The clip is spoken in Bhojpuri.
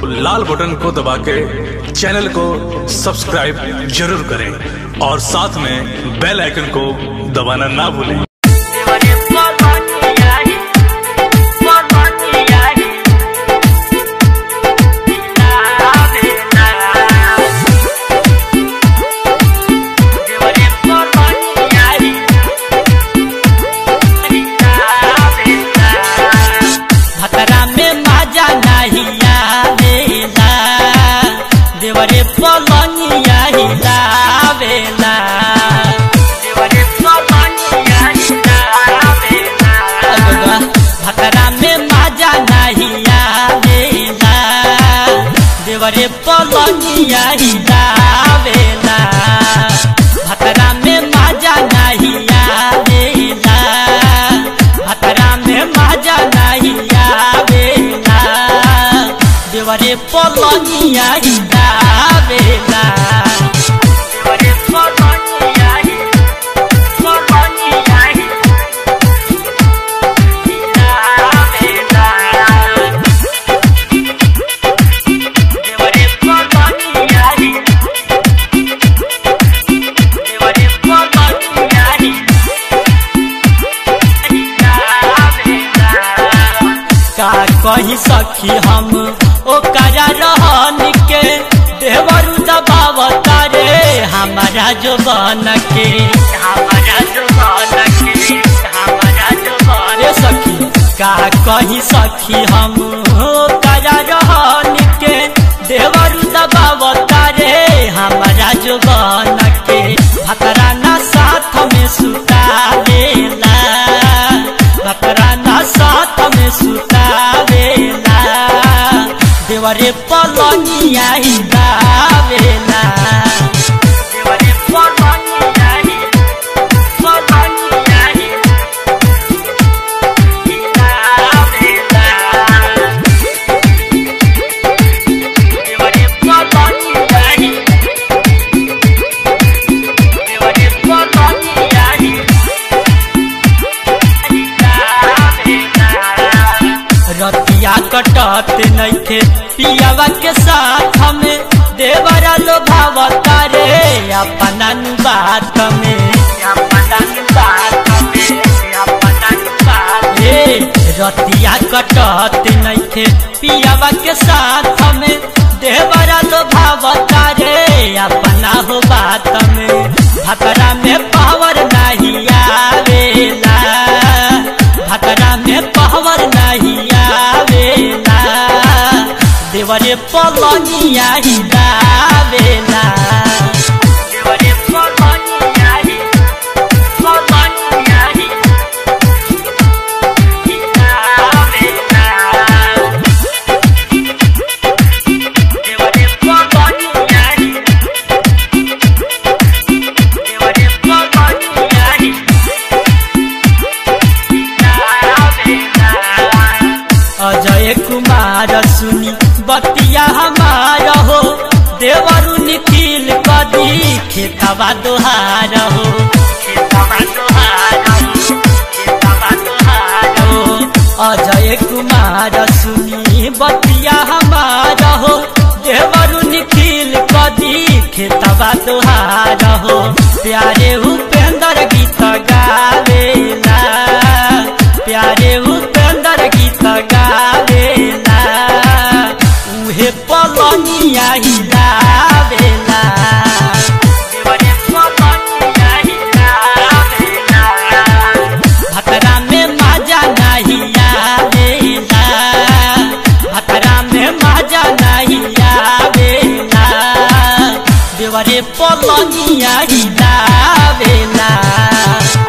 लाल बटन को दबा के चैनल को सब्सक्राइब जरूर करें और साथ में बेल आइकन को दबाना ना भूलें देवरे पलनियाही पलनियाही आवे ना देवरे पलनियाही आवे ना भतरा में मजा नहीं आवेला देवरे पलनियाही लावेला देवरे पलनियाही लावेला भतरा में मजा नहीं आवेला देवरे पलनियाही लावेला भतरा में मजा नहीं आवेला भतरा में मजा नहीं आवेला देवरे पलनियाही लावेला देवरे पलनियाही पलनियाही लावेला देवरे पलनियाही देवरे पलनियाही का कही सखी हम ओ करा रहन के देवरु दबावता रे हमारा जो बन के हमारा जो बन के हमारा जो बन रे सखी का कही सखी हम ओ करा रहन के देवरु दबावता रे हमारा जो बन के भतरा ना साथ में सुता देला भतरा ना साथ में सुतावेला देवरे पलनिया ही गावेला देवरे पलनिया ही पलनिया ही गावेला देवरे पलनिया ही देवरे पलनिया ही रतिया कटत नैखे पियावा के साथ में देवरा लोभावता रे अपना नु बात में अपना नु बात में अपना नु बात रे रतिया कटत नैखे पियावा के साथ में देवरा लोभावता रे अपना हो बात में भतरा में पावर नहीं आवेला भतरा में पावर नहीं आवेला देवरे पलनिया ही लावेला देवरे पलनिया ही पलनिया ही लावेला देवरे पलनिया ही देवरे पलनिया ही अजय कुमार सुनी बतिया हमार हो देवरु निखिल कदी खेतवा दोहार हो खेतवा दोहार हो खेतवा दोहार हो अजय कुमार सुनी बतिया हमार हो देवरु निखिल कदी खेतवा दोहार हो प्यारे उपेंद्र गीत गावेला प्यारे उपेंद्र गीत गावेला उहे पलनिया ही लावेला देवरे पलनिया ही लावेला भतरा में मजा नहीं आवेला भतरा में मजा नहीं आवेला देवरे पलनिया ही लावेला